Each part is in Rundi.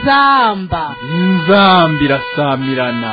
inzamba inzamba irasamirana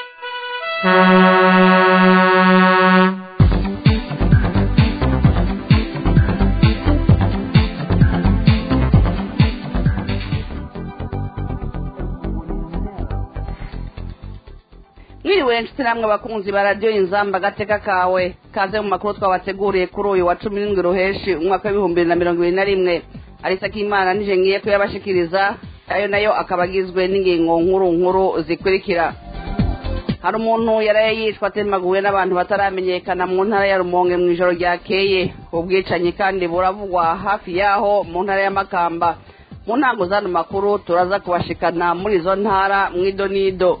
mwiriwe nshuti namwe abakunzi ba radiyo inzamba agateka kawe kaze mu makuru twabateguriye kuri uyu wa cumi n'indwi ruheshi umwaka w'ibihumbi bibiri na mirongo ibiri na rimwe arisa k'imana nije ngiye kuyabashikiriza ayo nayo akaba agizwe n'ingingo nkuru nkuru zikurikira hari umuntu yaraye yishwe atemaguwe n'abantu bataramenyekana mu ntara ya rumonge mu ijoro ryakeye ubwicanyi kandi buravugwa hafi yaho mu ntara ya makamba mu ntango z'ano makuru turaza kubashikana muri izo ntara mu idonido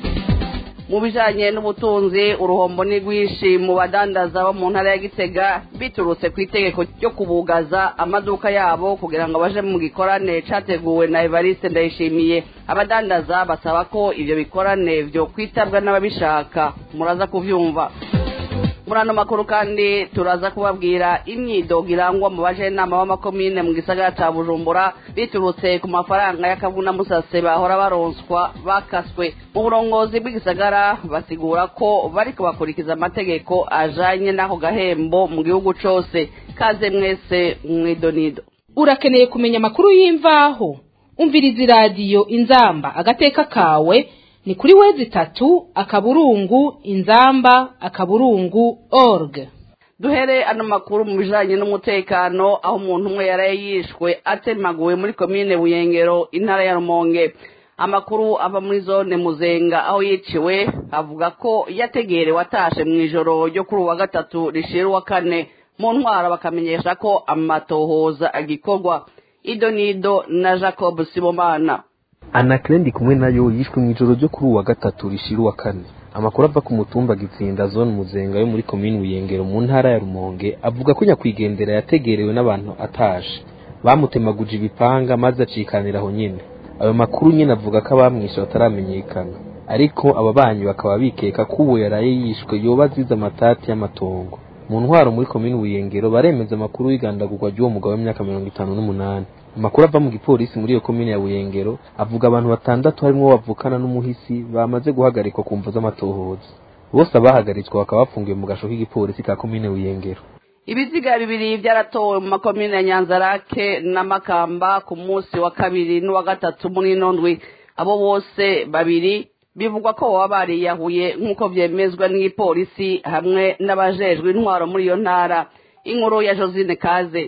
mu bijanye n'ubutunzi uruhombo ni rwinshi mu badandaza bo mu ntara ya gitega biturutse ku itegeko ryo kubugaza amaduka yabo kugira ngo baje mu gikorane categuwe na evariste ndayishimiye abadandaza basaba ko ivyo bikorane vyo kwitabwa n'ababishaka muraza kuvyumva muri ano makuru kandi turaza kubabwira imyidogo irangwa mu bajenama b'amakomine mu gisagara ca bujumbura biturutse ku mafaranga y'akavuna musase bahora baronswa bakaswe mu burongozi bw'igisagara basigura ko bariko bakurikiza amategeko ajanye n'ako gahembo mu gihugu cose kaze mwese mwidonido urakeneye kumenya amakuru y'imvaho umviriza iradiyo inzamba agateka kawe ni kuri wezi itatu akaburungu inzamba akaburungu org duhere ano makuru mu bijanye n'umutekano aho umuntu umwe yaraye yishwe atemaguwe muri komine buyengero intara ya rumonge amakuru ava muri zone muzenga aho yiciwe avuga ko yategerewe atashe mu ijoro ryo kuri uwa gatatu rishira uwa kane mu ntwara bakamenyesha ko amatohoza agikorwa ido nido na jacob sibomana anakire ndi kumwe nayo yishwe mu ijoro ryo kuri uwa gatatu rishira uwa kane amakuru ava ku mutumba gitsinda zone muzenga yo muri komini buyengero mu ntara ya rumonge avuga ko nyakwigendera yategerewe n'abantu atashe bamutemaguje ibipanga maze acikanira aho nyine ayo makuru nyine avuga ko abamwishe bataramenyekana ariko aba banyu bakaba bikeka ko uwo yaraye yishwe yoba azize amatati y'amatongo mu ntwaro muri komini buyengero baremeza amakuru y'igandagurwa ry'uwo mugabo w'imyaka mirongo itanu n'umunani amakuru ava mu gipolisi muri iyo komine ya buyengero avuga abantu batandatu harimo bavukana n'umuhisi bamaze guhagarikwa ku mvu z'amatohoza bose abahagaritswe bakaba bafungiwe mu gasho k'igipolisi ka komine buyengero ibiziga bibiri byaratowe mu makomine ya nyanzarake na makamba ku munsi wa kabiri n'uwa gatatu muri ino ndwi abo bose babiri bivugwa ko baba bariyahuye nk'uko byemezwa n'igipolisi hamwe n'abajejwe intwaro muri iyo ntara inkuru ya josine kaze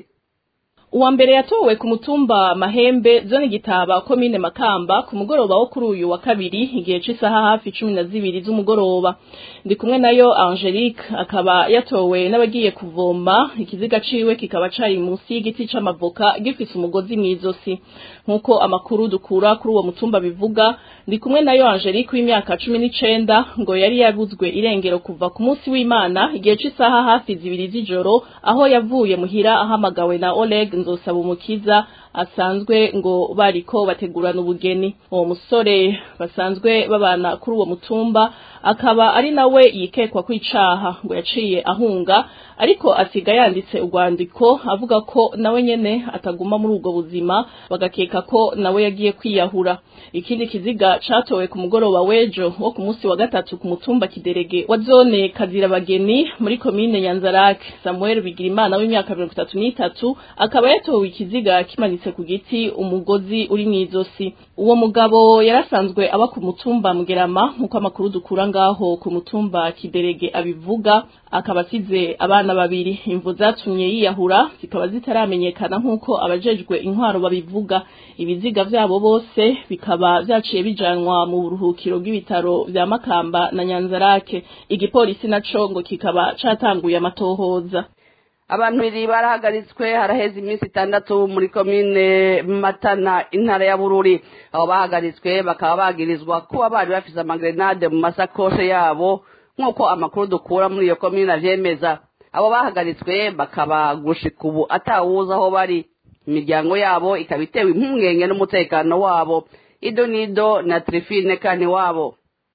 uwa mbere yatowe ku mutumba mahembe zone gitaba komine makamba ku mugoroba wo kuri uyu wa kabiri igihe c'isaha hafi cumi na zibiri z'umugoroba ndi kumwe nayo angelique akaba yatowe n'abagiye kuvoma ikiziga ciwe kikaba cari munsi y'igiti c'amavoka gifise umugozi mw'izosi nk'uko amakuru dukura kuri uwo mutumba bivuga ndi kumwe nayo angelique w'imyaka cumi n'icenda ngo yari yabuzwe irengero kuva ku munsi w'imana igihe c'isaha hafi zibiri z'ijoro aho yavuye muhira ahamagawe na oleg nzosaba umukiza asanzwe ngo bariko bategurana ubugeni uwo musore basanzwe babana kuri uwo mutumba akaba ari nawe yikekwa kwicaha ngo yaciye ahunga ariko asiga yanditse urwandiko avuga ko nawe nyene ataguma muri ubwo buzima bagakeka ko nawe yagiye kwiyahura ikindi kiziga catowe ku mugoroba w'ejo wo ku munsi wa gatatu ku mutumba kiderege wa zone kazirabageni muri komine nyanzarake samuel bigirimana w'imyaka mirongo itatu n'itatu akaba yatowe ikiziga kimanitse ku giti umugozi uri mw'izosi uwo mugabo yarasanzwe aba ku mutumba mugerama nk'uko amakuru dukura ngaho ku mutumba kiderege abivuga akaba asize abana babiri imvu zatumye yiyahura zikaba zitaramenyekana nk'uko abajejwe intwaro babivuga ibiziga vyabo bose bikaba vyaciye bijanwa mu buruhukiro bw'ibitaro vya makamba na nyanzarake igipolisi naco ngo kikaba catanguye amatohoza abantu babiri barahagaritswe haraheze iminsi itandatu muri komine matana intara ya bururi abo bahagaritswe bakaba bagirizwa kuba bari bafise amagrenade mu masakoshe yabo nk'uko amakuru dukura muri iyo komine avyemeza abo bahagaritswe bakaba gushika ubu atawuzi aho bari imiryango yabo ikaba itewe impungenge n'umutekano wabo ido nido na trifine kani wabo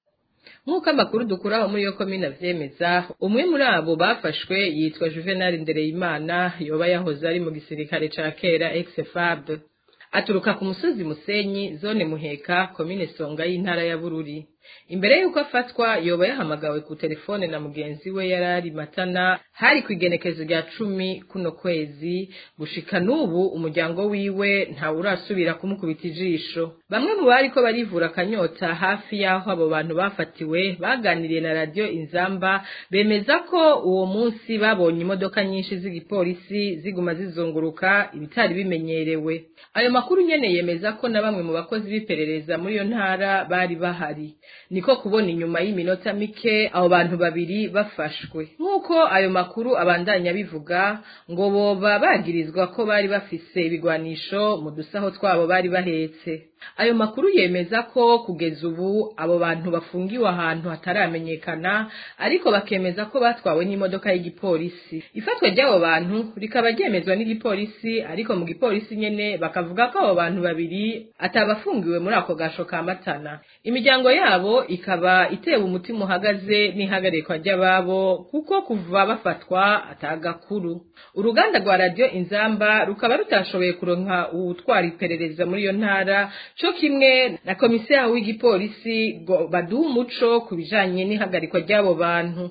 nk'uko amakuru dukura aho muri iyo komine avyemeza umwe muri abo bafashwe yitwa juvenal ndereyimana yoba yahoze ari mu gisirikare ca kera exfab aturuka ku musozi musenyi zone muheka komine songa y'intara ya bururi imbere y'uko afatwa yoba yahamagawe ku telefone na mugenzi we yari ari matana hari ku igenekezo rya cumi kuno kwezi gushika n'ubu umuryango wiwe ntawe urasubira kumukubita ijisho bamwe mu bari ko barivura akanyota hafi y'aho abo bantu bafatiwe baganiriye na radiyo inzamba bemeza ko uwo munsi babonye imodoka nyinshi z'igipolisi ziguma zizunguruka ibitari bimenyerewe ayo makuru nyene yemeza ko na bamwe mu bakozi b'iperereza muri iyo ntara bari bahari niko kubona inyuma y'iminota mike abo bantu babiri bafashwe nk'uko ayo makuru abandanya bivuga ngo boba bagirizwa ko bari bafise ibigwanisho mu dusaho twabo bari bahetse ayo makuru yemeza ko kugeza ubu abo bantu bafungiwe ahantu hataramenyekana ariko bakemeza ko batwawe n'imodoka y'igipolisi ifatwa ry'abo bantu rikaba ryemezwa n'igipolisi ariko mu gipolisi nyene bakavuga ko abo bantu babiri atabafungiwe muri ako gasho ka matana imiryango yabo ikaba itewe umutima uhagaze n'ihagarikwa ry'ababo kuko kuva bafatwa atagakuru uruganda rwa radiyo inzamba rukaba rutashoboye kuronka uwutwara iperereza muri iyo ntara co kimwe na komiseri w'igipolisi ngo baduhe umuco ku bijanye n'ihagarikwa ry'abo bantu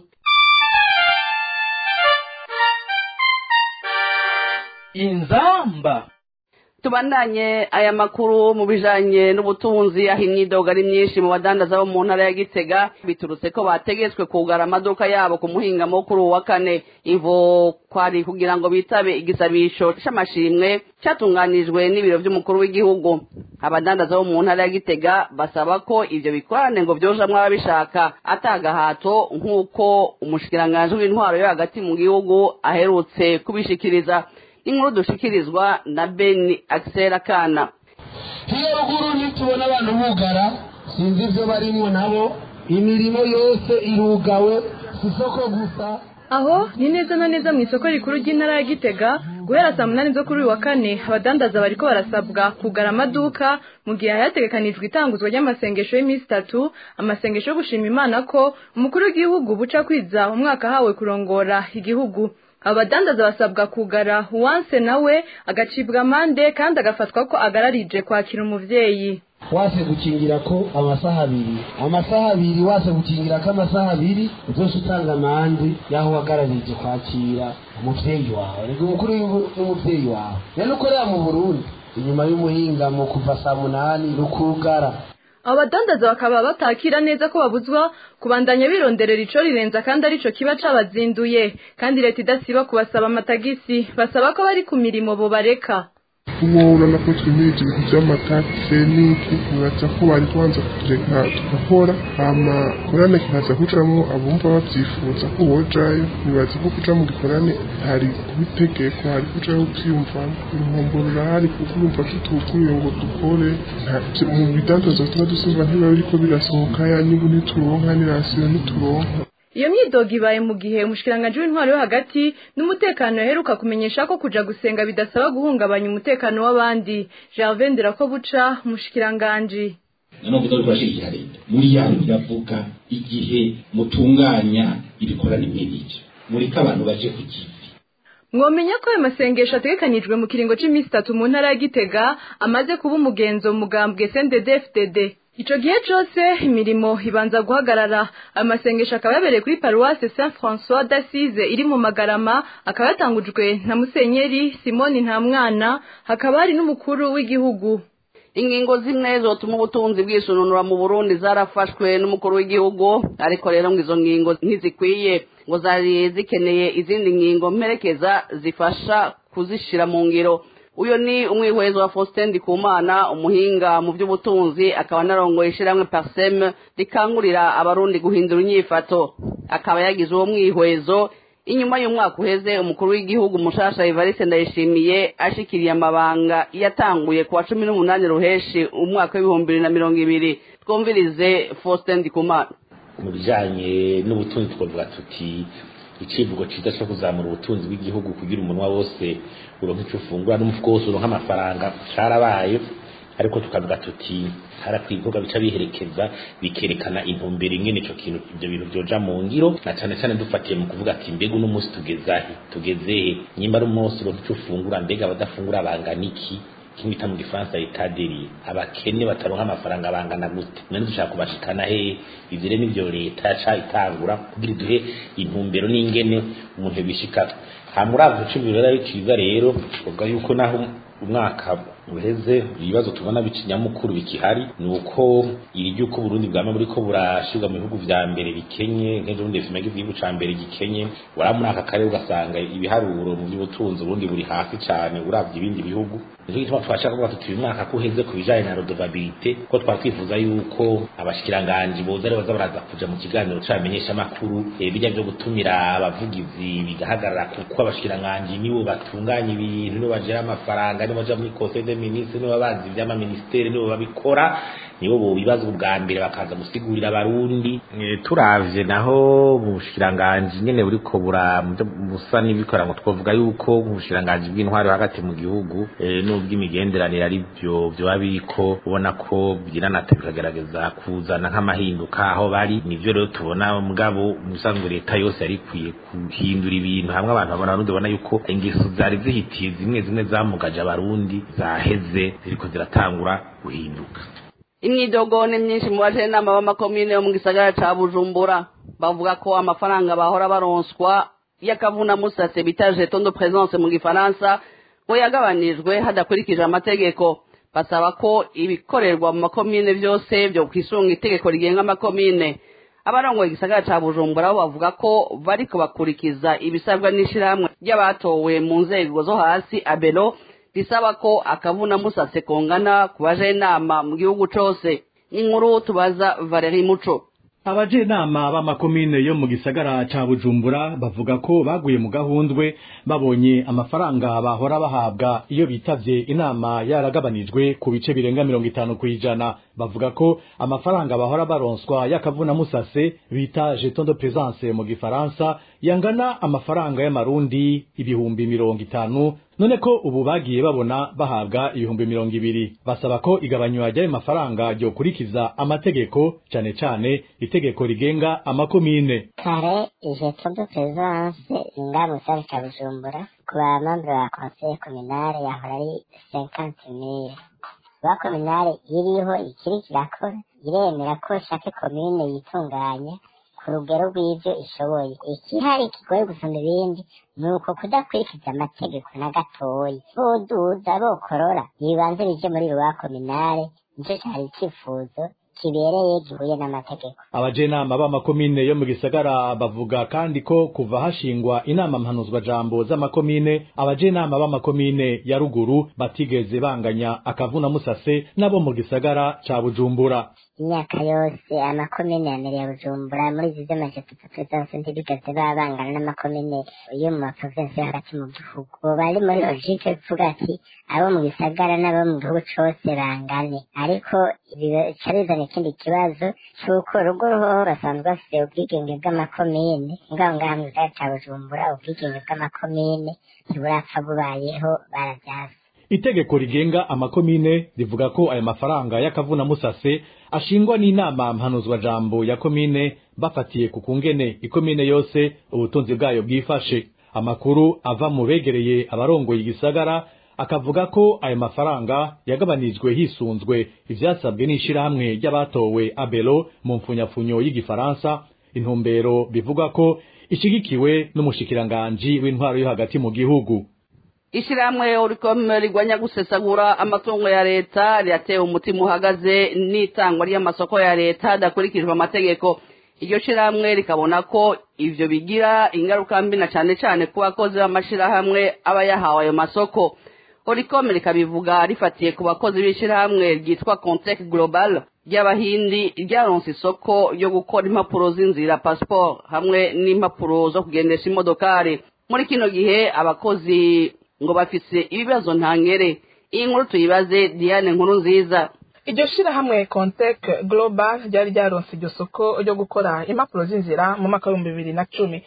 inzamba tubandanye aya makuru mu bijanye n'ubutunzi aho imyidogo ari myinshi mu badandaza bo mu ntara ya gitega biturutse ko bategetswe kugara amaduka yabo ku muhingamo kuri uwa kane ivo kwari kugira ngo bitabe igisabisho c'amashimwe catunganijwe n'ibiro vy'umukuru w'igihugu abadandaza bo mu ntara ya gitega basaba ko ivyo bikorane ngo vyojamwo ababishaka atagahato nk'uko umushikiranganji w'intwaro yo hagati mu gihugu aherutse kubishikiriza inkuru dushikirizwa na beni akisera kana hiyo ruguru nitubona abantu bugara sinzi ivyo barimwo nabo imirimo yose irugawe si isoko gusa aho ni neza na neza mu isoko rikuru ry'intara ya gitega guhera saa munani zo kuri uyu wa kane abadandaza bariko barasabwa kugara amaduka mu gihe hayategekanijwe itanguzwa ry'amasengesho y'iminsi itatu amasengesho yo gushima imana ko umukuru w'igihugu buca kwiza umwaka hawe kurongora igihugu abadandaza basabwa kugara uwanse nawe agacibwa amande kandi agafatwa ko agararije kwakira umuvyeyi wase gukingira ko amasaha abiri amasaha abiri wase gukingira ko amasaha abiri uzose utanga amande y'aho wagararije kwakira umuvyeyi wawe rega umukuru n'umuvyeyi wawe rero ukorera mu burundi inyuma y'umuhingamo kuva saa munani rukugara abo badandaza bakaba batakira neza ko babuzwa kubandanya bironderera ico rirenza kandi arico kiba cabazinduye kandi leta idasiba kubasaba amatagisi basaba ko bari ku mirimo bobareka ubu urabona twimiriza ibintu by'amatagisi n'iki nibaza ko bari kubanza kutureka tugakora hama korane kikaza kucamo abumva babyifuza ko bojayo nibaza ko kuja mu gikorane hari kubitegeko hari kujaho kwiyumva inkombo rurahari kuko urumva tutuguye ngo dukore mu bidandaza tuba dusumva ntibiba biriko birasohoka ya nibu ntituronka n'irasiyo ntituronka iyo myidogo ibaye mu gihe umushikiranganji w'intwaro yo hagati n'umutekano yaheruka kumenyesha ko kuja gusenga bidasaba guhungabanya umutekano w'abandi Gervais Ndirakobuca umushikiranganji noneho kuza kurashigikira leta muri yanyu iravuga igihe mutunganya ibikorane nk'ibyo mureke abantu baje ku kivi mwomenya ko ayo masengesho ategekanijwe mu kiringo c'imisi itatu mu ntara ya gitega amaze kuba umugenzo mugambwe sndfdd ico gihe cose imirimo ibanza guhagarara ayo masengesho akaba yabereye kuri paruwase saint françois d'assise iri mu magarama akaba yatangujwe na musenyeri simoni ntamwana hakaba hari n'umukuru w'igihugu ingingo zimwe zotuma ubutunzi bwisununura mu burundi zarafashwe n'umukuru w'igihugu ariko rero ngo izo ngingo ntizikwiye ngo zari zikeneye izindi ngingo mperekeza zifasha kuzishira mu ngiro uyo ni umwihwezo wa Faustin Ndikumana umuhinga mu by'ubutunzi akaba narongoye ishiramwe Parsem rikangurira abarundi guhindura inyifato akaba yagize uwo mwihwezo inyuma y'umwaka uheze umukuru w'igihugu mushasha Evariste Ndayishimiye ashikiriye amabanga yatanguye kuwa cumi n'umunani ruheshi umwaka w'ibihumbi bibiri na mirongo ibiri twumvirize Faustin Ndikumana mu bijanye n'ubutunzi twavuga tuti icivugo ciza cyo kuzamura ubutunzi bw'igihugu kugira umunwa wose uronka ico ufungura n'umufuko wose uronka amafaranga carabaye ariko tukavuga tuti harakwiye ibikorwa bica biherekeza bikerekana intumbero ingene ico kintu ivyo bintu vyoja mu ngiro na cane cane dufatiye mu kuvuga ati mbega uno munsi tugezahe tugezehe nyimba ari umunsi uronka ico ufungura mbega abadafungura bangana iki kimwe bita mu gifaransa itaderi abakene bataronka amafaranga bangana gute none dushaka kubashikana he ivyo rero nivyo leta yaca itangura kugira iduhe intumbero n'ingene umuntu bishikana hama uravye ico rero ari ciza rero twovuga yuko naho umwaka uheze ibibazo tubona bikinyamukuru bikihari ni uko iri ry'uko Burundi bwama buriko burashirwa mu bihugu vya mbere bikenye nk'ejo bundi fimege igihugu ca mbere gikenye wara muri aka karere ugasanga ibiharuro mu by'ubutunzi Burundi buri hasi cane uravye ibindi bihugu nico gituma twashaka kuvuga tuti uyu mwaka ko uheze ku bijanye na redevabilite ko twari twifuza yuko abashikiranganji boza ari baza baraza kuja mu kiganiro c'abamenyesha makuru bijya vyo gutumira abavugizi bigahagarara kuko abashikiranganji nibo batunganya ibintu nibo bajera amafaranga nibo baja muri conseil des ministres nibo bazi ivy'amaministeri nibo babikora nibo bo bibaza ubwa mbere bakaza gusigurira abarundi turavye naho mu bushikiranganji nyene buriko bura busa n'ibikora ngo twovuga yuko mu bushikiranganji bw'intwari hagati mu gihugu n'ubw'imigenderanire ari byo vyoba biriko ubona ko biranata bikagerageza kuzana nk'amahinduka aho bari nivyo rero tubona mugabo musanzwe leta yose yari ikwiye guhindura ibintu hamwe abantu babona abarundi babona yuko ingeso zari zihitiye zimwe zimwe zamugaje abarundi zaheze ziriko ziratangura guhinduka imyidogo ni myinshi mu bajenama b'amakomine yo mu gisagara ca bujumbura bavuga ko amafaranga bahora baronswa y'akavuna musase bita jeton de présence mu gifaransa ngo yagabanijwe hadakurikije amategeko basaba ko ibikorerwa mu makomine byose byo kwisunga itegeko rigenga amakomine abarongoye igisagara ca bujumbura bo bavuga ko bariko bakurikiza ibisabwa n'ishirahamwe ry'abatowe mu nzego zo hasi abelo risaba ko akavuna musase kongana ku bajenama mu gihugu cose inkuru tubaza Valeri Muco abajenama b'amakomine yo mu gisagara ca bujumbura bavuga ko baguye mu gahundwe babonye amafaranga bahora bahabwa iyo bitavye inama yaragabanijwe ku bice birenga mirongo itanu kw'ijana bavuga ko amafaranga bahora baronswa y'akavuna musase bita jeton de présence mu gifaransa yangana amafaranga y'amarundi ibihumbi mirongo itanu none ko ubu bagiye babona bahabwa ibihumbi mirongo ibiri basaba ko igabanywa ry'ayo mafaranga ryokurikiza amategeko cane cane itegeko rigenga amakomine kare jeton de présence nga mu gisagara ca bujumbura ku bamambe ba conseil communale yahora ari cinquante mille ba kominale iriho ikiri kirakora iremera ko shake komine yitunganya ku rugero rw'ivyo ishoboye ikihari kigoye gusumba ibindi ni uko kudakurikiza amategeko na gatoyi boduza bokorora ibibanza bije muri ruwa kominale nico cari icifuzo kibereye gihuye n'amategeko abajenama b'amakomine yo mu gisagara bavuga kandi ko kuva hashingwa inama mpanuzwa jambo z'amakomine abajenama b'amakomine ya ruguru batigeze banganya akavuna musase nabo mu gisagara ca bujumbura imyaka yose amakomine ya mbere ya bujumbura muri izi z'amajeto atatu zose ntibigeze babangana n'amakomine yo mu maprovinsi yo hagati mu gihugu ubu bari muri logike kuvuga ati abo mu gisagara n'abo mu gihugu cose bangane ariko bica bizana ikindi kibazo c'uko urugo ruhoho basanzwe bafise ubwigenge bw'amakomine ngaho ngaha mu gisagara ca bujumbura ubwigenge bw'amakomine ntiburapfa bubayeho baravyase itegeko rigenga amakomine rivuga ko ayo mafaranga y'akavuna musase ashingwa n'inama mpanuzwa jambo ya komine bafatiye ku kungene ikomine yose ubutunzi bwayo bwifashe amakuru ava mu begereye abarongoye igisagara akavuga ko ayo mafaranga yagabanijwe hisunzwe ivyasabwe n'ishirahamwe ry'abatowe abelo mu mfunyafunyo y'igifaransa intumbero bivuga ko ishigikiwe n'umushikiranganji w'intwaro yo hagati mu gihugu ishyirahamwe urikome rigwanya gusesagura amatungo ya leta riratewe umutima uhagaze n'itangwa ry'amasoko ya leta hadakurikijwe amategeko iryo shyirahamwe rikabona ko ivyo bigira ingaruka mbi na cane cane ku bakozi b'amashirahamwe aba yahawe ayo masoko orikome rikabivuga rifatiye ku bakozi b'ishyirahamwe ryitwa contec global ry'abahindi ryaronse isoko ryo gukora impapuro z'inzira passport hamwe n'impapuro zo kugendesha imodokari muri kino gihe abakozi ngo bafise ibibazo ntangere iyi nkuru tuyibaze diane nkuru nziza iryo shirahamwe contec global ryari ryaronse iryo soko ryo gukora impapuro z'inzira mu mwaka w'ibihumbi bibiri na cumi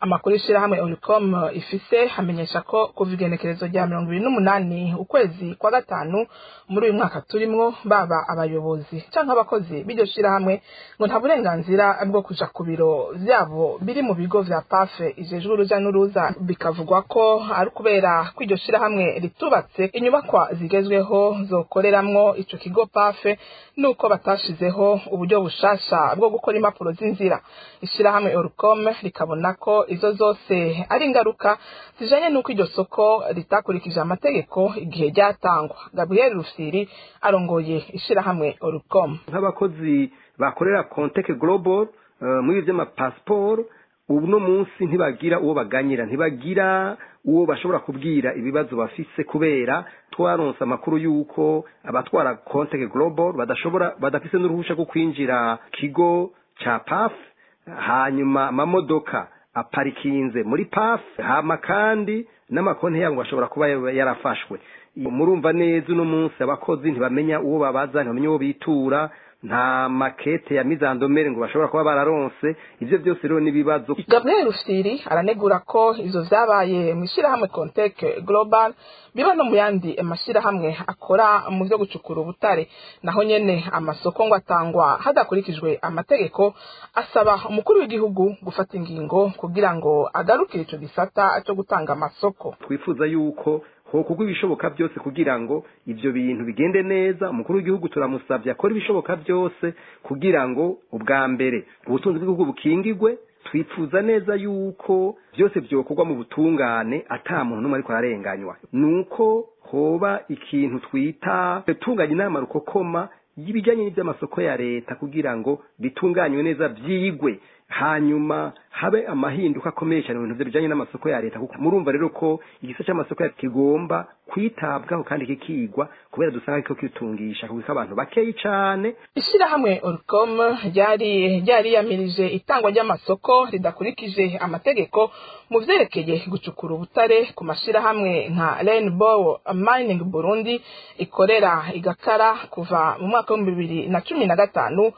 amakuru y'ishirahamwe Oricom ifise hamenyesha ko kuva igenekerezo rya mirongo ibiri n'umunani ukwezi kwa gatanu muri uyu mwaka turimwo baba abayobozi canke abakozi b'iryo shirahamwe ngo nta burenganzira bwo kuja ku biro vyabo biri mu bigo vya pafe ijejwe uruja n'uruza bikavugwa ko ari kubera ko iryo shirahamwe ritubatse inyubakwa zigezweho zokoreramwo ico kigo pafe nuko batashizeho uburyo bushasha bwo gukora impapuro z'inzira ishirahamwe Orcom rikabona ko izo zose ari ingaruka zijanye n'uko iryo soko ritakurikije amategeko igihe ryatangwa Gabriel Rufsiri arongoye ishirahamwe Orcom nk'abakozi bakorera Contec Global uh, muri vy'amapasiporo ubu no munsi ntibagira uwo baganyira ntibagira uwo bashobora kubwira ibibazo bafise kubera twaronse amakuru y'uko abatwara Contec Global badashobora badafise n'uruhusha rwo kwinjira kigo ca PAF hanyuma amamodoka aparikinze muri PAF hama kandi n'amakonti yabo ashobora kuba yarafashwe murumva neza uno munsi abakozi ntibamenya uwo babaza ntibamenya uwo bitura nta makete ya mizandomere ngo bashobora kuba bararonse ivyo byose rero n'ibibazo Gabriel Rufsiri aranegura ko ivyo vyabaye mu ishirahamwe Contec Global biba no mu yandi mashirahamwe akora mu vyo gucukura ubutare naho nyene amasoko ngo atangwa hadakurikijwe amategeko asaba umukuru w'igihugu gufata ingingo kugira ngo agarukire ico gisata cyo gutanga amasoko twifuza yuko hokorwa ibishoboka byose kugira ngo ivyo bintu bigende neza umukuru w'igihugu turamusabye akora ibishoboka byose kugira ngo ubwa mbere ubutunzi bw'igihugu bukingigwe twifuza neza yuko byose byokorwa mu butungane ata muntu n'umwe ariko ararenganywa nuko hoba ikintu twita tunganya inama rukokoma y'ibijyanye n'iby'amasoko ya leta kugira ngo bitunganywe neza byigwe hanyuma habe amahinduka akomeye cyane mu bintu bijyanye n'amasoko ya leta kuko murumva rero ko igice cy'amasoko kigomba kwitabwaho kandi kikigwa kubera dusanga ko kitungisha kuko abantu bakeyi cyane ishirahamwe Orcom ryari ryariyamirije itangwa ry'amasoko ridakurikije amategeko mu vyerekeye gucukura ubutare ku mashirahamwe nka Rainbow Mining Burundi ikorera igakara kuva mu mwaka w'ibihumbi bibiri na cumi na gatanu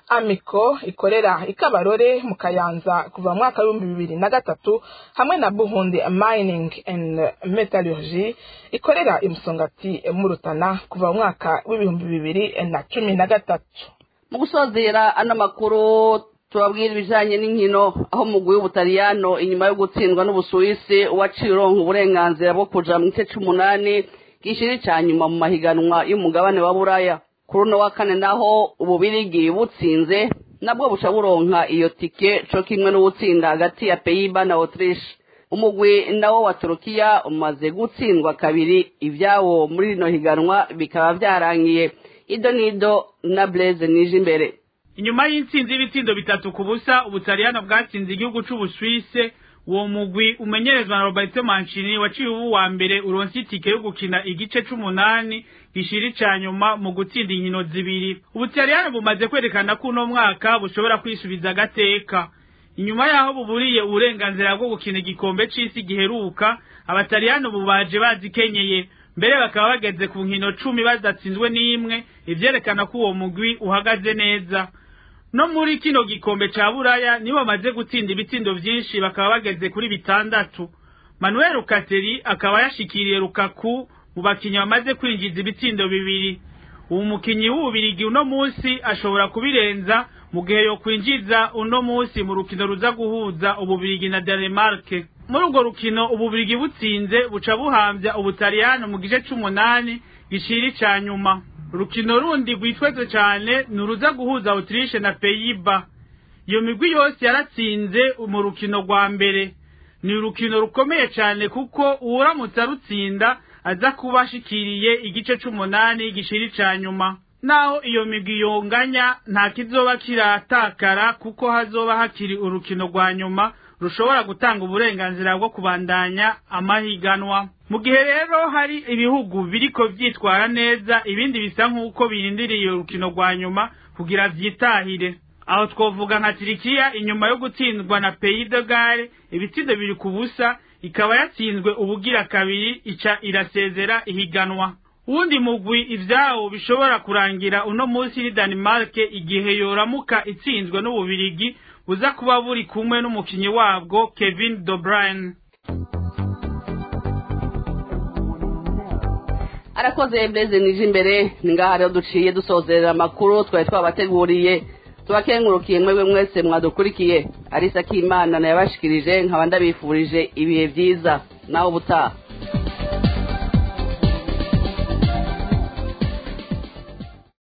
Amiko ikorera ikabarore mu Kayanza kuva mu mwaka w'ibihumbi bibiri na gatatu hamwe na Burundi Mining and Metallurgy ikorera imusongati mu Rutana kuva mu mwaka w'ibihumbi bibiri na cumi na gatatu mu gusozera ano makuru tubabwira ibijanye n'inkino aho umugwi w'ubutaliyano inyuma yo gutsindwa n'ubusuwisi waciye uronka uburenganzira bwo kuja mu gice c'umunani gishiri ca nyuma mu mahiganwa y'umugabane wa buraya kuri uno wa kane naho ububirigi butsinze nabwo buca buronka iyo tike co kimwe n'ubutsinda hagati ya peyiba na autriche umugwi nawo wa turukiya umaze gutsindwa kabiri ivyawo muri rino higanwa bikaba vyarangiye ido nido na blaise nije imbere inyuma y'intsinzi y'ibitsindo bitatu ku busa ubutaliyano bwatsinze igihugu c'ubuswise uwo mugwi umenyerezwa na roberto mancini waciye ubu wa mbere uronse itike yo gukina igice c'umunani gishiri ca nyuma mu gutsinda inkino zibiri ubutaliyano bumaze kwerekana ko uno mwaka bushobora kwisubiza agateka inyuma yaho buburiye uburenganzira bwo gukina igikombe c'isi giheruka abataliyano bubaje bazikenyeye mbere bakaba bageze ku nkino cumi badatsinzwe n'imwe ivyerekana ko uwo mugwi uhagaze neza no muri kino gikombe ca buraya nibo bamaze gutsinda ibitsindo vyinshi bakaba bageze kuri bitandatu manuel rukateri akaba yashikiriye rukaku mu bakinyi bamaze kwinjiza ibitsindo bibiri uwo mukinyi w'ububirigi uno munsi ashobora kubirenza mu gihe yo kwinjiza uno munsi mu rukino ruza guhuza ububirigi na danemarke muri urwo rukino ububirigi butsinze buca buhambya ubutaliyano mu gice c'umunani gishiri ca nyuma urukino rundi rwitweze cane ni uruza guhuza autriche na peyiba iyo migwi yose yaratsinze mu rukino rwa mbere ni urukino rukomeye cane kuko uwuramutse arutsinda aza kuba ashikiriye igice c'umunani gishiri ca nyuma naho iyo migwi yonganya nta kizoba kiratakara kuko hazoba hakiri urukino rwa nyuma rushobora gutanga uburenganzira bwo kubandanya amahiganwa mu gihe rero hari ibihugu biriko vyitwara neza ibindi bisa nk'uko birindiriye urukino rwa nyuma kugira vyitahire aho twovuga nka tirikiya inyuma yo gutsindwa na pays de gare ibitsindo biri ku busa ikaba yatsinzwe ubugira kabiri ica irasezera ihiganwa wundi mugwi ivyawo bishobora kurangira uno munsi ni Denmark igihe yoramuka itsinzwe n'ububirigi buza kuba buri kumwe n'umukinyi wabwo Kevin De Bruyne arakoze Blaise nije imbere ni ngaha rero duciye dusozerera amakuru twari twabateguriye tubakengurukiye mwebwe mwese mwadukurikiye arisa k'imana nayabashikirije nkaba ndabifurije ibihe byiza nawe ubutaha